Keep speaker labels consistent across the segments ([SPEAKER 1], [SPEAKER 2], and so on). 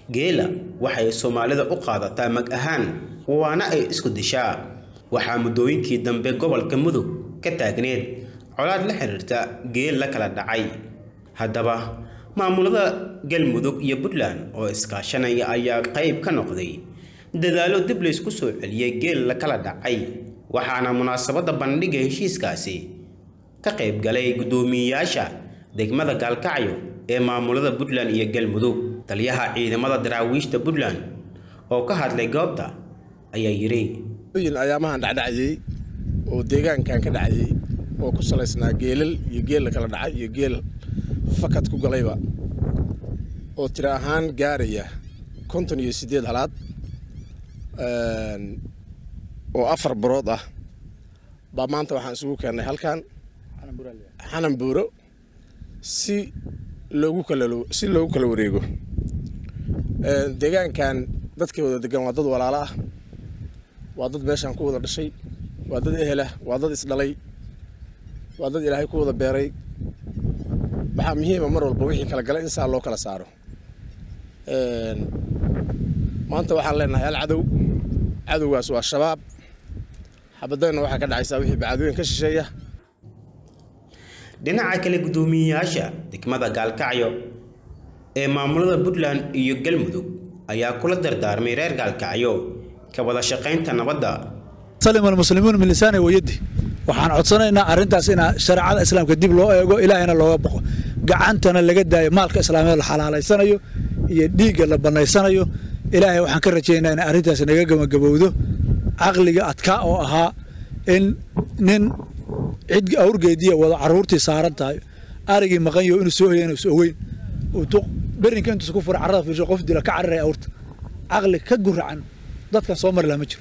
[SPEAKER 1] geela waxay soomaalida u qaadataa mag ahaan waana ay isku dishaa waxaa muddooyinkii dambe gobolka mudug ka taagneed colaad la xiriirta geel la kala dhacay haddaba maamulada galmudug iyo puntland oo iskaashanaya ayaa qayb ka noqday dadaallo dib laysku soo celiyey geel la kala dhacay waxaana munaasabadda bandhigga heshiiskaasi ka qayb galay guddoomiyeyaasha degmada gaalkacyo ee maamulada puntland iyo galmudug taliyaha ciidamada daraawiishta puntland oo ka hadlay goobta ayaa yidhi
[SPEAKER 2] ayaamahan dhacdhacayey oo deegaankan ka dhacayey oo ku salaysnaa geelal iyo geel la kala dhacay iyo geel fakad ku galayba oo tiro ahaan gaaraya konton iyo siddeed halaad oo afar barood ah baa maanta waxaan isugu keennay halkan xanan buuro si loogu kala si loogu kala wareego deegaankan dadkii wada degan waa dad walaalo ah waa dad meeshaan ku wada dhashay waa dad ehelah waa dad isdhalay waa dad ilaahay ku wada beeray waxaa muhiima mar walba wixii kala gala in saa loo kala saaro maanta waxaan leenahay hal cadow cadowgaas waa shabaab xabadayna waxaa ka dhacaysaa wixii bacadooyin ka shisheeya
[SPEAKER 1] dhinaca kale guddoomiyeyaasha degmada gaalkacyo ee maamulada puntland iyo galmudug ayaa kula dardaarmay reer gaalkacyo ka wada shaqaynta nabadda
[SPEAKER 3] salima almuslimuun min lisaani wayadi waxaan codsanaynaa arrintaas in shareecada islaamka dib loo eego ilaahayna looga boqo gacantana laga daayo maalka islaamiyeed la xalaalaysanayo iyo dhiigga la bannaysanayo ilaahay waxaan ka rajaynaa in arrintaas naga gabagabowdo caqliga adkaa oo ahaa in nin cid awrgeediya wada carruurtii saaran tahay arigii maqanyo inuu soo hoya inuu ogeyn berinka intuusa ku fura carrada fiirsho qof dila ka cararaya awrta caqli ka guracan dadkan soo mari laha ma jiro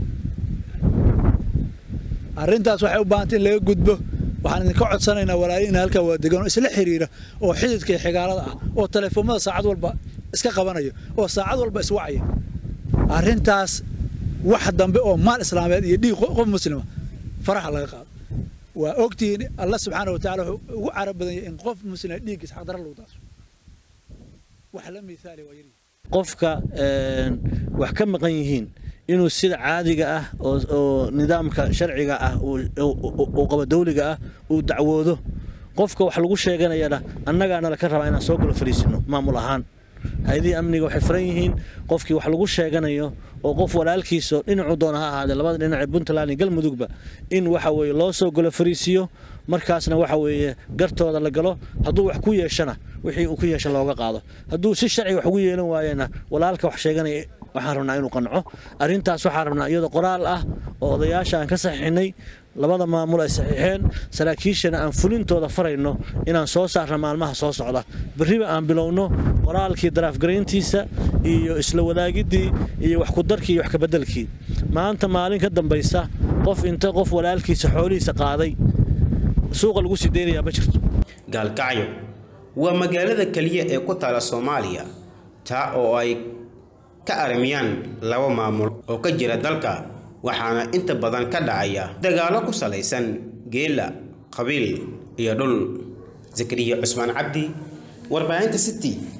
[SPEAKER 3] arrintaas waxay u baahantay in laga gudbo waxaan idinka codsanaynaa walaalina halkaa waa degan oo isla xiriira oo xididka iyo xigaalada ah oo teleefoomada saacad walba iska qabanaya oo saacad walba iswacaya arrintaas wax dambe oo maal islaameed iyo dhiig qof muslima faraxa laga qaado waa ogtihiin alla subxaana wa tacala wuxuu ugu carab badan yahay in qof muslima dhiiggiis xaqdara lagu daaso wax la miisaali waa yari
[SPEAKER 4] qofka wax ka maqan yihiin inuu sida caadiga ah oo nidaamka sharciga ah uu qaba dawliga ah uu dacwoodo qofka wax lagu sheeganayana annagaana laka rabaa inaan soo galo fariisino maamul ahaan hay-adihii amniga waxay furan yihiin qofkii wax lagu sheeganayo oo qof walaalkiiso dhinacuu doona ha ahaadee labada dhinac ee puntland iyo galmudugba in waxa weeye loo soo galo fariisiyo markaasna waxa weeye gartooda la galo hadduu wax ku yeeshana wixii uu ku yeesha looga qaado hadduu si sharciga wax ugu yeelan waayena walaalka wax sheeganaya waxaan rabnaa inuu qanco arrintaas waxaan rabnaa iyadoo qoraal ah oo odayaasha aan ka saxiixinay labada maamul ay saxiixeen saraakiishana aan fulintooda farayno inaan soo saarno maalmaha soo socda berriba aan bilowno qoraalkii daraafgarayntiisa iyo isla wadaagiddii iyo wax kudarkii iyo wax kabeddelkii maanta maalin ka dambaysa qof inta qof walaalkiisa xoolihiisa qaaday suuqa lagu sii deynayaa ma jirto
[SPEAKER 1] gaalkacyo waa magaalada keliya ee ku taala soomaaliya taa oo ay ka armiyaan laba maamul oo ka jira dalka waxaana inta badan ka dhacaya dagaallo ku salaysan geela qabiil iyo dhul zakariya cusmaan cabdi warbaahinta city